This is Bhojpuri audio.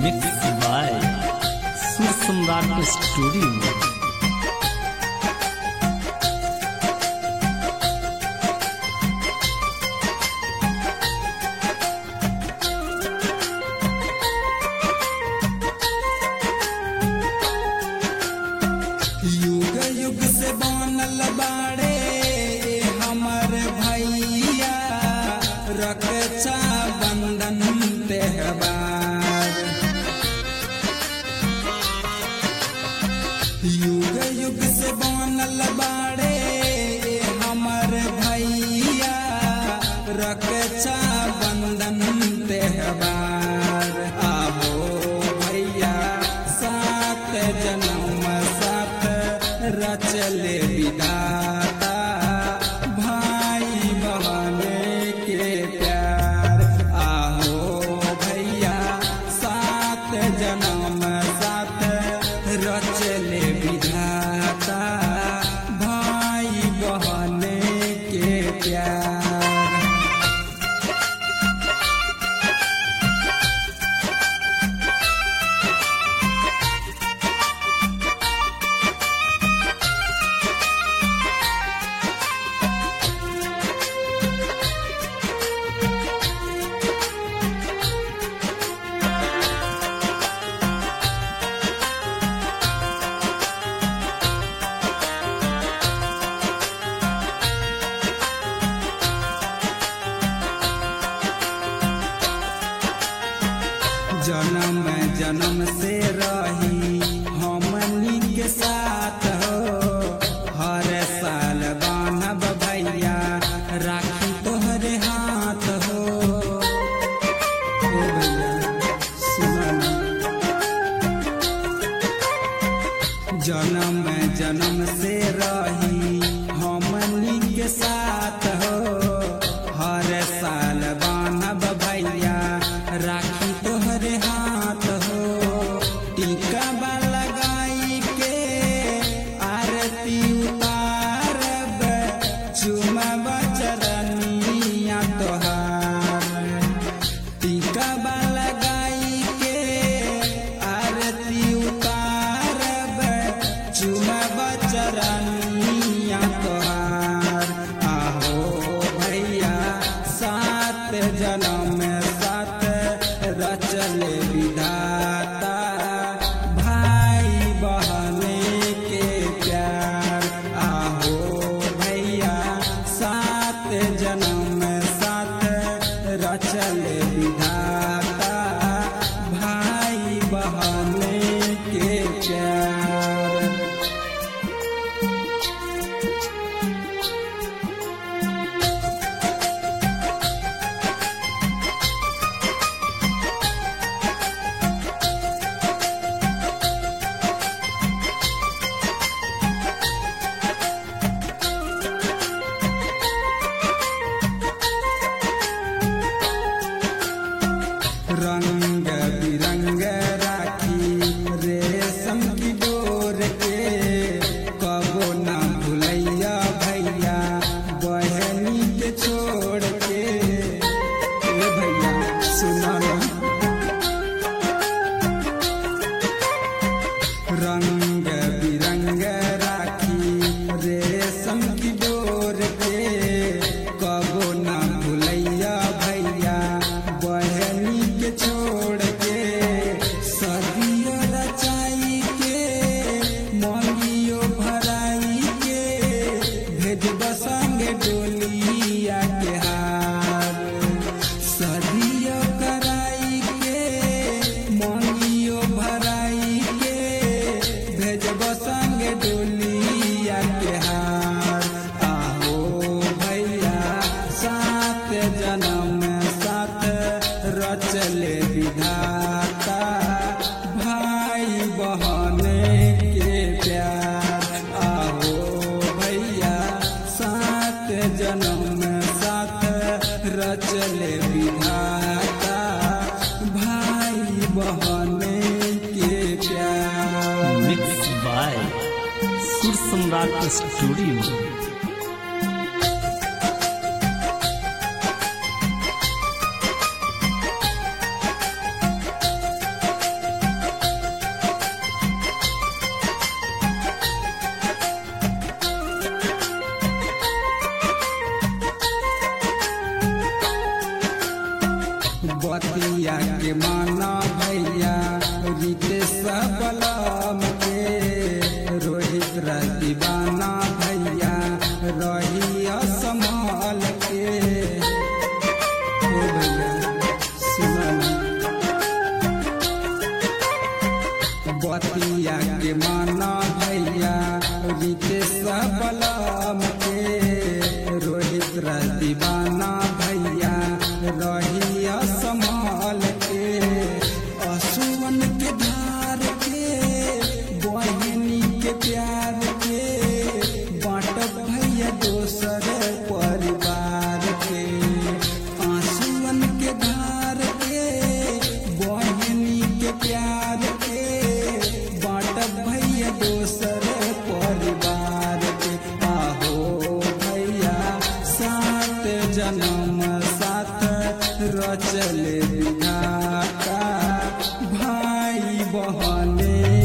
मिक्स बाय सुर सम्राट स्टूडियो युग युग से बनल बाड़े हमर भैया रक्षा बंधन त्योहार युग युग से बनल बाड़े हमर भैया रक्षा बंधन त्योहार आबो भैया सात जन्म साथ रचले विधाता भाई बहन के प्यार आहो भैया सात जन्म साथ रचले विधाता भाई बहन के प्यार जन्म जन्म से रही हमनी के साथ हो हर साल बानब भैया राखी तोहरे हाथ हो ए भैया सुना ना। जन्म जन्म से रही हमनी के साथ हो हर साल बानब भैया राखी तोहरे हाथ हो टीका बा लगाई के आरती उतारब चुमब चरनिया तोहार टीका बा लगाई के आरती उतारब चुमब चरनिया तोहार आहो भैया सात जन्म साथ रचल विधाता भाई बहन के प्यार आहो भैया सात जन्म साथ रचल विधाता भाई बहन के प्यार रंग बिरंग राखी रेशम की डोर के कबो ना भुलैया भैया बहनी के छोड़ के ए भैया सुना ना रंग बिरंग राखी रेशम की डोर के कबो ना भुलैया भैया बहनी के छोड़ के सदियो रचाई के मंगियो भराई के भेजब संग डोलिया के हार सदियो कराई के मंगियो भराई के भेजब संग डोलिया के हार आहो भैया सात जन्म साथ रचले विधाता भाई बहन के प्यार आहो भैया सात जन्म साथ रचले विधाता भाई बहन के प्यार मिक्स बाय सुर सम्राट स्टूडियो के माना भैया रितेश बलम के रोहित दीवाना भैया रहिया संभाल के हे भैया सुना बतिया के माना भैया रितेश बलम के रोहित दीवाना भैया रहिया संभाल के असुवन के धार के बहनी के प्यार के बाटब भैया दोसर परिवार के आंसुअन के धार के बहनी के प्यार के बाटब भैया दोसर परिवार के आहो भैया सात जन्म साथ रचल विधाता भाई बहने